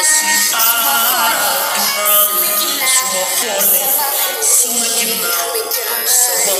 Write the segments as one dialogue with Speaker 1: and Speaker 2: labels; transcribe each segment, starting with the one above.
Speaker 1: si ah su ma xoolee sama ginnaaw sama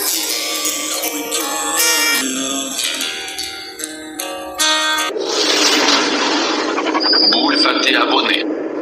Speaker 2: bul fàtte abonné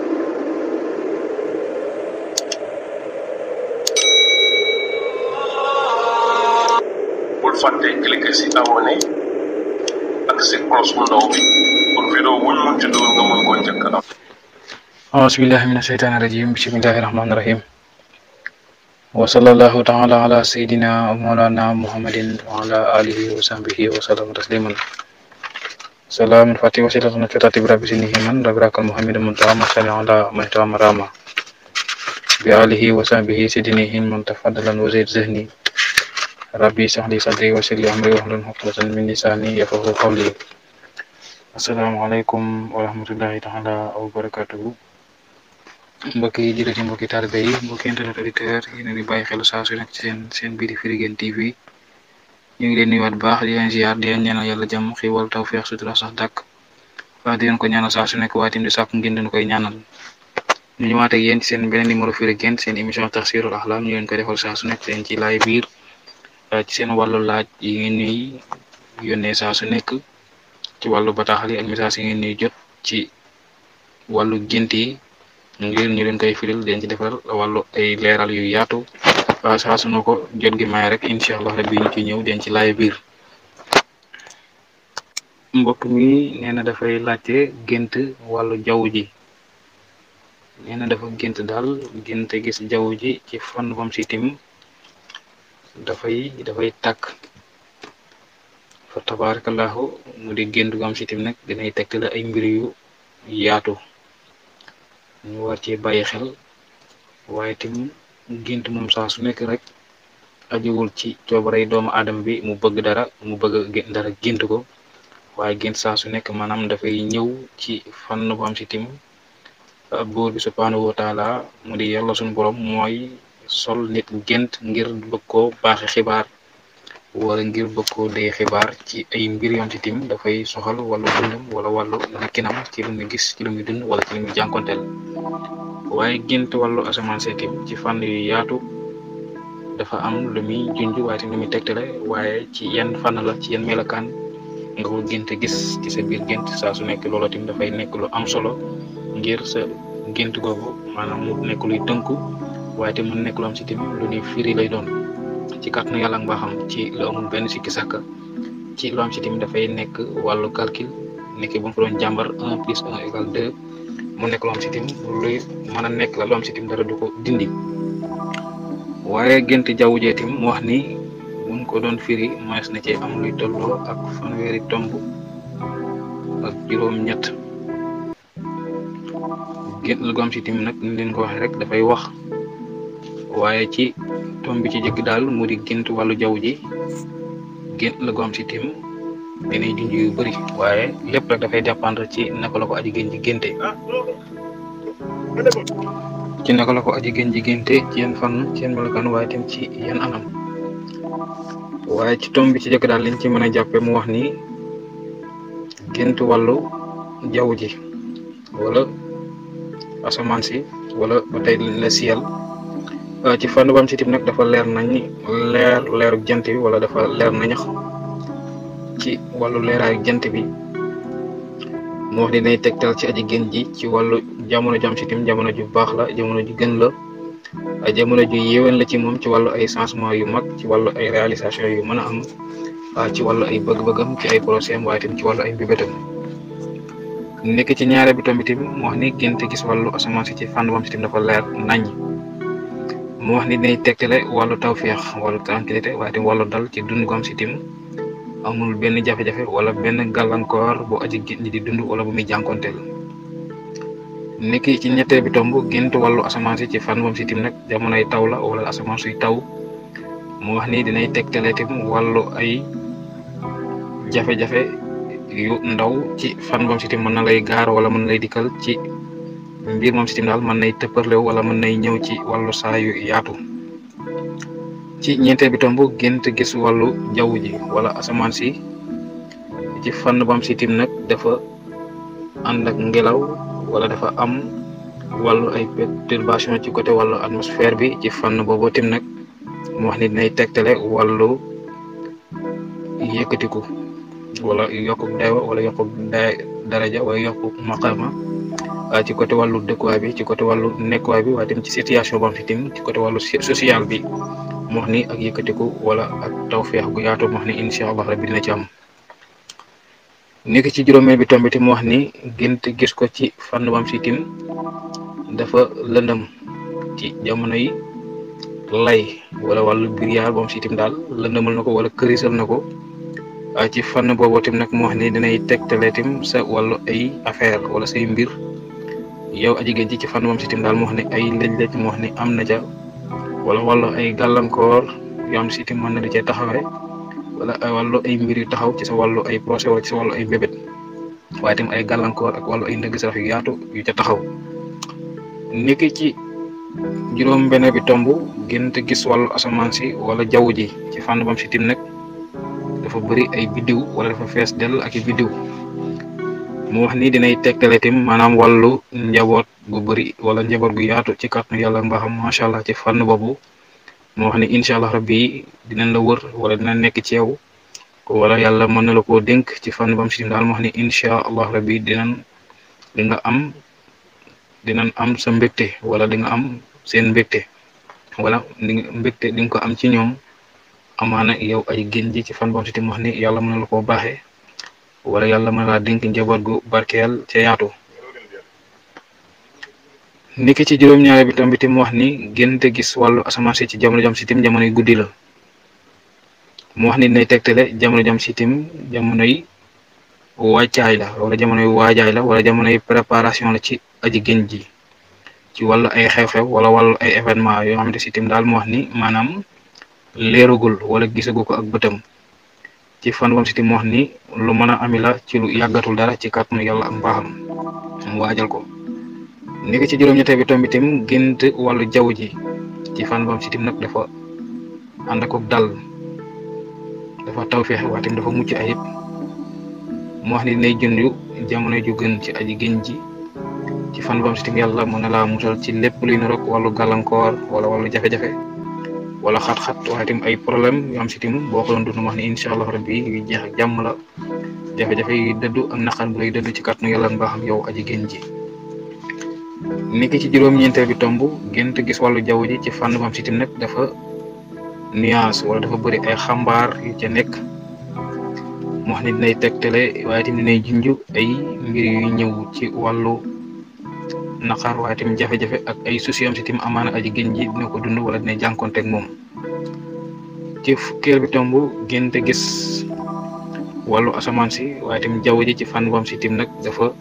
Speaker 3: bul fàtte cliquer si abonné ak si cloche bu ndaw bi pour vidéo wuñ mun ci dugal nga mën koo njëkk a am
Speaker 4: أعوذ بالله من الشيطان الرجيم بسم الله الرحمن الرحيم وصلى الله تعالى على سيدنا ومولانا محمد وعلى آله وصحبه وسلم تسليما سلام الفاتح وسيلة نكتة برب سنه من ربراك محمد منتهى مسلم على محتوى مرامة بآله وصحبه سيدنه من تفضلا وزيد ذهني ربي اشرح لي صدري ويسر لي أمري واحلل عقدة من لساني يفقهوا قولي السلام عليكم ورحمة الله تعالى وبركاته mbokki jullit yi mbokki taalibe yi mbokki internet auditeur yi ne di bàyyi xel saa su nekk ci seen seen biir Firi Guene TV ñu ngi leen nuyuwaat bu baax di leen ziar di leen ñaanal yàlla jàmm xiwal tawfeex sutura sax dàkk waaye di leen ko ñaanal saa su nekk waaye tamit di sàkku ngeen den koy ñaanal ñu ñëwaat ak yéen ci seen beneen numéro Firi Guene seen émission Tafsirul Ahlam ñu leen koy defal saa su nekk leen ci laay biir ci seen wàllu laaj yi ngeen ñuy yónnee saa su nekk ci wàllu bataaxal yi ak message yi ngeen ñuy jot ci wàllu gént yi ngir ñu leen koy firil den ci defal wàllu ay leeral yu yaatu waa saa su na ko jot gi may rek incha allah rabbi ñu ci ñëw den ci laay biir mbokk mi nee na dafay laajte gént wàllu jaww ji nee na dafa gént daal gént gis jaww ji ci fan bam si tim dafay dafay tàkk fa tabarakallahu mu di gént gu am si tim nag dinay tegtale ay mbir yu yaatu ñu war ci bàyyi xel waaye tim gént moom saa su nekk rek ajuwul ci coobarey doomu aadama bi mu bëgg dara mu bëgg dara gént ko waaye gént saa su nekk maanaam dafay ñëw ci fànn bu am si tim buur bi subhanahu wa taala mu di yàlla suñu borom mooy sol nit gént ngir bëgg koo baaxe xibaar wala ngir bëgg koo dee xibaar ci ay mbir yoon ci tim dafay soxal wàllu dundam wala wàllu nekkinam ci lu muy gis ci lu muy dund wala ci lu muy jànkonteel waaye gént wàllu asamaan see tim ci fànn yu yaatu dafa am lu muy junj waaye tim lu muy tegtale waaye ci yenn fànn la ci yenn melokaan nga ko gént gis ci sa biir gént saa su nekk loola tim dafay nekk lu am solo ngir sa gént googu maanaam mu nekk luy tënku waaye tim mu nekk lu am si tim lu ñuy firi lay doon ci kàttanu yàlla nga xam ci lu amul benn sikki sàkk ci lu am si tim dafay nekk wàllu calcul nekk bu ñu ko doon jàmbar un plus un égal deux mu nekk lu am si tim luy mën a nekk la lu am si tim dara du ko dindi waaye gént jaww jee tim mu wax ni buñ ko doon firi mënees na ci am luy tolloo ak fanweeri tomb ak juróom-ñett gént la gu am si tim nag ni leen ko waxee rek dafay wax waaye ci tomb bi ci jëkk daal mu di gént wàllu jaww ji gént la gu am si tim dinay junj yu bëri waaye lépp rek dafay dépendre ci naka la ko aji gën ji génte ci naka la ko aji gën ji génte ci yenn fan ci yenn melokaan waaye tim ci yenn anam waaye ci tomb bi ci jëkk daal liñ ci mën a jàppe mu wax ni gént wàllu jaww ji wala asamaan si wala ba tey la ciel ci fànn bam si tim nag dafa leer nañ leer leeru jant bi wala dafa leer nañax ci wàllu leeraayu jant bi mu wax dinay tegtal ci aji gën ji ci wàllu jamono jam si tim jamono ju baax la jamono ju gën la jamono ju yéwén la ci moom ci wàllu ay changement yu mag ci wàllu ay réalisation yu mën a am ci wàllu ay bëgg-bëggam ci ay projet am waaye tim ci wàllu ay mbébétam nekk ci ñaare bi tamit mu wax ni gént gis wàllu asamaan si ci fànn bam si tim dafa leer nañ mu wax ni dinay tegtale wàllu tawféex wàllu tranquillité waaye tim wàllu dal ci dund gu am si tim amul benn jafe-jafe wala benn gàllankoor bu aji gént di dund wala bu muy jànkonteel niki ci ñetteel bi tomb gént wàllu asamaan si ci fan moom si tim nag jamonoy taw la wala asamaan suy taw mu wax ni dinay tegtale tim wàllu ay jafe-jafe yu ndaw ci fan moom si tim mën na lay gaar wala mën lay dikkal ci mbir moom si tim daal mën nay tëpparlew wala mën nay ñëw ci wàllu saa yu yaatu ci ñeenteel bi tomb gént gis wàllu jaww ji wala asamaan si ci fànn bam si tim nag dafa ànd ak ngelaw wala dafa am wàllu ay perturbation ci côté wàllu atmosphère bi ci fànn boobu tim nag mu wax ni dinay tegtale wàllu yëkkatiku wala yokku dayo wala yokku day daraja wala yokku maqama ci côté wàllu dëkkuwaay bi ci côté wàllu nekkuwaay bi waaye tam ci situation bam fi tim ci côté wàllu social bi mu wax ni ak yëkkatiku wala ak tawféex gu yaatu mu wax ni incha allah rabbi dina ci am nekk ci juróomeel bi tombi mu wax ni gént gis ko ci fànn bam si tim dafa lëndëm ci jamono yi lay wala wàllu biriyaar bam si tim daal lëndëmal na ko wala kërisal na ko ci fànn boobu tim nag mu wax ni dinay tegtale tim sa wàllu ay affaire wala say mbir yow aji géej ji ci fànn bam si tim daal mu wax ni ay lëj-lëj mu wax ni am na ca wala wàllu ay gàllankoor yoo am si tim mën na di cee taxawee wala ay wàllu ay mbir yu taxaw ci sa wàllu ay procès wala ci sa wàllu ay mbébét waaye tam ay gàllankoor ak wàllu ay ndëgg sarax yu yaatu yu ca taxaw niki ci juróom benn bi tomb gént gis wàllu asamaan si wala jaww ji ci fànn bam si tim nag dafa bëri ay biddiw wala dafa fees dell ak i biddiw mu wax ni dinay tegtale tim maanaam wàllu njaboot gu bëri wala njaboot gu yaatu ci kàttanu yàlla mbaaxam macha allah ci fànn boobu mu wax ni incha allah rabbi dinañ la wër wala dina nekk ci yow wala yàlla mën na la koo dénk ci fànn bam si tim daal mu wax ni incha allah rabbi dinañ di nga am dinañ am sa mbégte wala di nga am seen mbégte wala di nga mbégte di nga ko am ci ñoom amaana yow ay gén ji ci fan bam si tim wax ni yàlla mën na la koo baaxee wala yàlla mën na laa dénk njaboot gu barkeel ca yaatu niki ci juróom-ñaare bi tam bi tim wax ni génte gis wàllu asamaan si ci jamono jam si tim jamono yi guddi la mu wax ni dinay tegtale jamono jam si tim jamono yi wàccaay la wala jamono yi waajaay la wala jamono yi préparation la ci aji génn ji ci wàllu ay xew-xew wala wàllu ay événement yoo xamante si tim daal mu wax ni maanaam leeragul wala gisagu ko ak bëtam ci fan bam si tim mu wax ni lu mën a ami la ci lu yàggatul dara ci kàttanu yàlla ak mbaaxam mu waajal ko nekk ci juróom-ñetteel bi tombi tim gént wàllu jaww ji ci fan bam si tim nag dafa ànd ak dal dafa tawfeex waaye tim dafa mucc ayib mu wax ni dinay junj jamono ju gën ci aji génn ji ci fan bam si tim yàlla mën na laa musal ci lépp luy niroog wàllu gàllankoor wala wàllu jafe-jafe wala xat-xat waaye tim ay problème yu am si tim boo ko doon dund wax ni incha allah rabbi yu jeex ak jàmm la jafe-jafe yu dëddu ak naqar bu lay dëddu ci kàttanu yàlla mbaaxam yow aji génn ji niki ci juróom-ñeenteel bi tomb gént gis wàllu jaww ji ci fànn bam si tim nag dafa nuance wala dafa bëri ay xambaar yu ca nekk mu wax ni dinay tegtale waaye tim dinay junj ay mbir yu ñëw ci wàllu naqar waaye tim jafe-jafe ak ay souci am si tim amaana aji génn ji dina ko dund wala dina jànkonteeg moom ci fukkeel bi tomb gént gis wàllu asamaan si waaye tim jaww ji ci fànn bam si tim nag dafa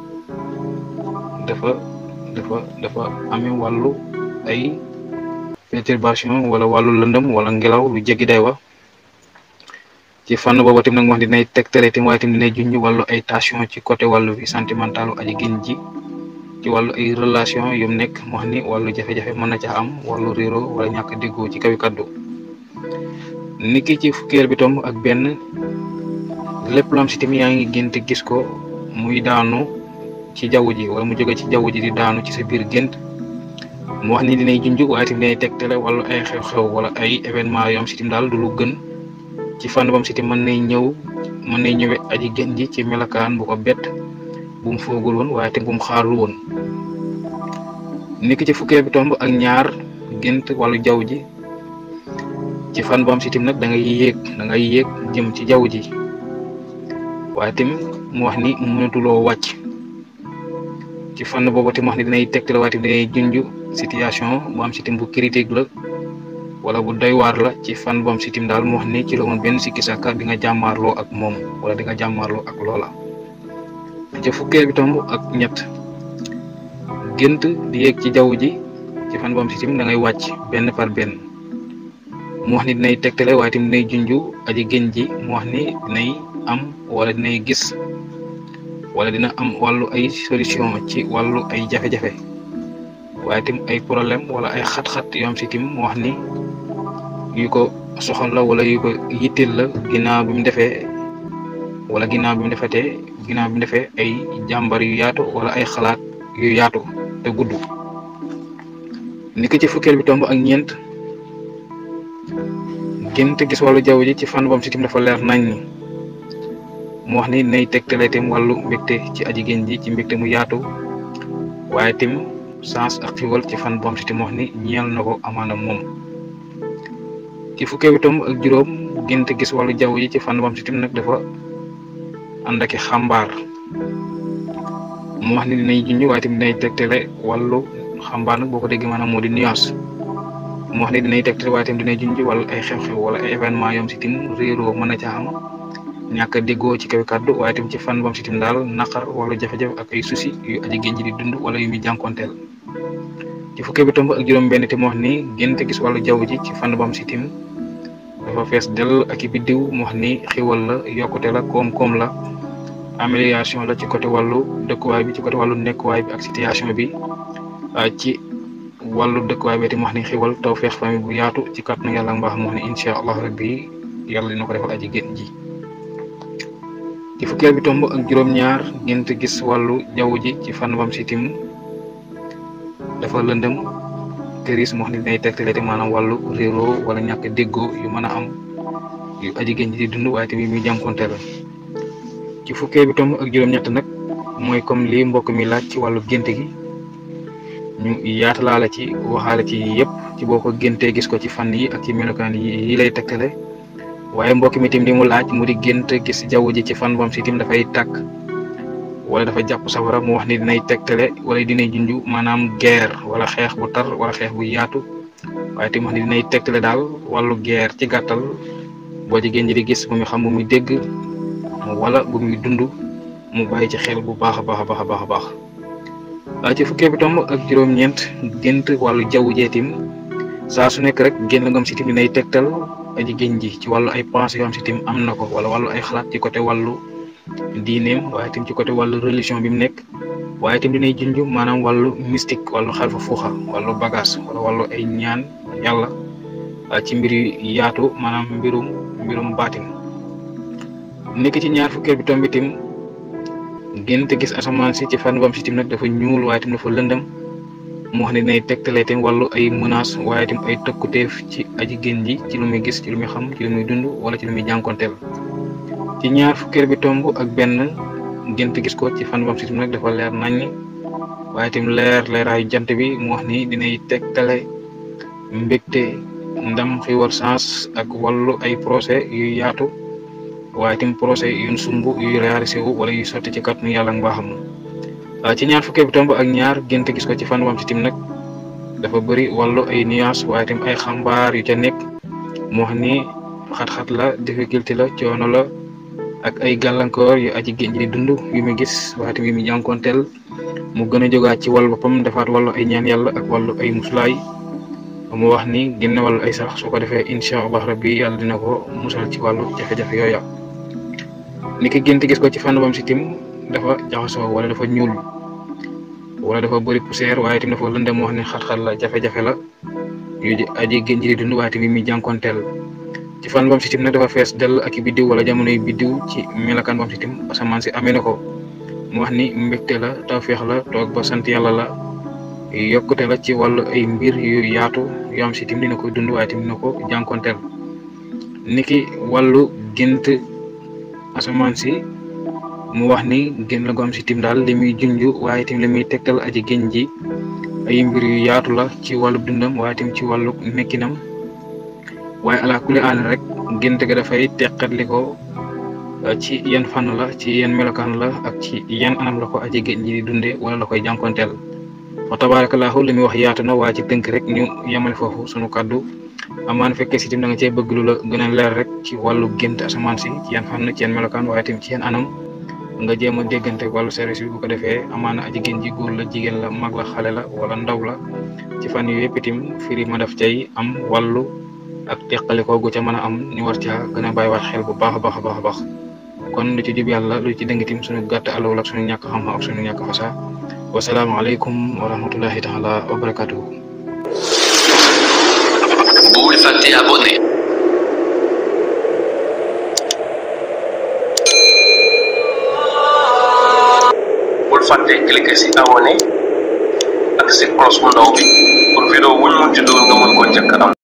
Speaker 4: dafa dafa dafa amee wàllu ay perturbation wala wàllu lëndëm wala ngelaw lu jéggi day wa ci fànn boobu tim nag wax dinay tegtale tim waaye tim dinay junj wàllu ay tension ci côté wàllu vie sentimentalu aji génn ji ci wàllu ay relation yum nekk mu wax ni wàllu jafe-jafe mën na caa am wàllu réero wala ñàkk déggoo ci kawi kaddu niki ci fukkeel bi tomb ak benn lépp lu am si tim yaa ngi gént gis ko muy daanu ci jaww ji wala mu jóge ci jaww ji di daanu ci sa biir gént mu wax ni dinay junj waaye tim dinay tegtale wala ay xew-xew wala ay événement yoo am si tim daal du lu gën ci fànn bam si tim mën nay ñëw mën nay ñëwe aji génn ji ci melakaan bu ko bett bu mu foogul woon waaye te bu mu xaarul woon niki ci fukkee bi tomb ak ñaar gént wàllu jaww ji ci fan bu am si tim nag da ngay yéeg da ngay yéeg jëm ci jaww ji waaye tim mu wax ni mënatuloo wàcc ci fànn boobu tim wax ni dinay tegtal waaye tim dinay junj situation bu am si tim bu critique la wala bu doy waar la ci fan bu am si tim daal mu wax ni ci la woon benn sikki sàkka di nga jàmmaarloo ak moom wala di nga jàmmaarloo ak loola ci fukkeel bi tomb ak ñett gént di yéeg ci jaww ji ci fan bu am si tim da ngay wàcc benn par benn mu wax ni dinay tegtale waaye tim dinay junju aji génn ji mu wax ni dinay am wala dinay gis wala dina am wàllu ay solution ci wàllu ay jafe-jafe waaye tim ay problème wala ay xat-xat yoo am si tim mu wax ni yu ko soxal la wala yu ko yitteel la ginnaaw bi mu defee wala ginnaaw bi mu defetee ginnaaw bi mu defee ay jàmbar yu yaatu wala ay xalaat yu yaatu te gudd ni ko ci fukkeel bi tomb ak ñeent gént gis wàllu jaww ji ci fànn bam si tim dafa leer nañ ni mu wax ni nay tegtale tim wàllu mbégte ci aji génn ji ci mbégte mu yaatu waaye tim sens ak xiwal ci fan bam si tim wax ni ñeel na ko amaana moom ci fukkeel bi tomb ak juróom gént gis wàllu jaww ji ci fànn bam si tim nag dafa ànd ak xambaar mu wax ni dinañ junj waaye tamit dinañ tegtale wàllu xambaar nag boo ko déggee maanaam moo di nuance mu wax ni dinañ tegtale waaye tamit dinañ junj wàllu ay xew-xew wala ay événement yoom si tim réeroo mën na ca am ñàkk a déggoo ci kaw kàddu waaye tamit ci fan bam si tim daal naqar wala jafe-jafe ak ay souci yu aji génn ji di dund wala yu muy jànkonteel ci fukkee bi tomb ak juróom-benn te mu wax ni gént gis wàllu jaww ji ci fan bam si tim dafa fees dell ak i biddiw mu wax ni xiwal la yokkute la koom-koom la amélioration la ci côté wàllu dëkkuwaay bi ci côté wàllu nekkuwaay bi ak situation bi ci wàllu dëkkuwaay bi te mu wax ni xiwal taw feex famille bu yaatu ci kàttanu yàlla mbaax mu wax ni incha allah rabbi yàlla dina ko defal aji génn ji ci fukkeel bi tomb ak juróom-ñaar gént gis wàllu jaww ji ci fan bam si tim dafa lëndëm këris mu wax ni dinay tegtale te maanaam wàllu réeroo wala ñàkk déggoo yu mën a am yu aji génn ji di dund waaye tamit muy jànkonteel ci fukkee bi tomb ak juróom-ñett nag mooy comme lii mbokk mi laaj ci wàllu gént gi ñu yaatalaale ci waxaale ci yëpp ci boo ko géntee gis ko ci fan yi ak ci melokaan yi yi lay tegtale waaye mbokk mi tim li mu laaj mu di gént gis jaww ji ci fan bam si tim dafay tàkk wala dafa jàpp safara mu wax ni dinay tegtale wala dinay junju maanaam guerre wala xeex bu tar wala xeex bu yaatu waaye tim wax ni dinay tegtale daal wàllu guerre ci gàttal boo jigéen ji di gis bu muy xam bu muy dégg wala bu muy dund mu bàyyi ci xel bu baax a baax a baax a baax a baax ci fukkee bi tomb ak juróom-ñeent gént wàllu jaww jeetim saa su nekk rek génn ngam si tim dinay tegtal aji génn ji ci wàllu ay pensées yoo am si tim am na ko wala wàllu ay xalaat ci côté wàllu diineem waaye tim ci côté wàllu religion bi mu nekk waaye tim dinay junj maanaam wàllu mystique wàllu xalfa fuuxa wàllu bagage wala wàllu ay ñaan yàlla ci mbir yu yaatu maanaam mbirum mbirum baatin nekk ci ñaar fukkeel bi tomb bi tim gént gis asamaan si ci fan bam si tim nag dafa ñuul waaye tim dafa lëndëm mu wax ne dinay tegtale tim wàllu ay menace waaye tim ay tëkkuteef ci aji génn ji ci lu muy gis ci lu muy xam ci lu muy dund wala ci lu muy jànkonteel ci ñaar fukkeel bi tomb ak benn gént gis ko ci fan bam si tim nag dafa leer naññ waaye tim leer leeraayu jant bi mu wax ni dinay tegtale mbégte ndam xiwal sens ak wàllu ay procès yu yaatu waaye tim procès yu sumb yuy réalisé wu wala yu sotti ci kàttanu yàlla mbaaxam ci ñaar fukkee bi tomb ak ñaar gént gis ko ci fan wam si tim nag dafa bëri wàllu ay nuance waaye tim ay xambaar yu ca nekk mu wax ni xat-xat la difficulté la coono la ak ay gàllankoor yu aji génn ji di dund yu muy gis waaye tim yu muy jànkonteel mu gën a jógaat ci wàllu boppam defaat wàllu ay ñaan yàlla ak wàllu ay musulaay mu wax ni génne wàllu ay sarax su ko defee incha allah rabbi yàlla dina ko musal ci wàllu jafe-jafe yooya ni ki gént gis ko ci fànn bam si tim dafa jaxasoo wala dafa ñuul wala dafa bëri poussière waaye tim dafa lëndëm moo xam ne xat-xat la jafe-jafe la yu aji génn ji di dund waaye tamit mi jànkonteel ci fànn bam si tim nag dafa fees dell ak i biddiw wala jamonoy biddiw ci melakaan bam si tim asamaan si amee na ko mu wax ni mbégte la tawféex la toog ba sant yàlla la yokkute la ci wàllu ay mbir yu yaatu yoo am si tim dina ko dund waaye tim dina ko jànkonteel niki wàllu gént asamaan si mu wax ni génn la gu am si tim daal li muy junj waaye tim li muy tegtal aji génn ji ay mbir yu yaatu la ci wàllu dundam waaye tim ci wàllu nekkinam waaye ala kulli aal rek gént ga dafay teqatli ko ci yan fànn la ci yan melokaan la ak ci yan anam la ko aji génn ji di dundee wala la koy jànkonteel wa tabarakallahu li muy wax yaatu na waaye ci tënk rek ñu yemale foofu sunu kàddu amaan fekkee si tim da nga cee bëgg lu la gën a leer rek ci wàllu gént asamaan si ci yan fànn ci yan melokaan waaye tim ci yan anam nga jéem a déggante wàllu service bi bu ko defee amaana aji génn ji góor la jigéen la mag la xale la wala ndaw la ci fan yu yëpp itam firi ma daf cay am wàllu ak teqalikoo gu ca mën a am ñu war caa gën a bàyyiwaat xel bu baax a baax a baax a baax kon lu ci jub yàlla lu ci dëng itam suñu gàtt alawul ak suñu ñàkk xam-xam ak suñu ñàkk fasa wasalaamaaleykum wa rahmatullahi taala wa barakatuhu
Speaker 2: bul fàtte abonné
Speaker 3: bul fàtte cliquer si abonné ak si cloche bu ndaw bi pour vidéo wuñ mun ci dugal nga mën ko njëkk am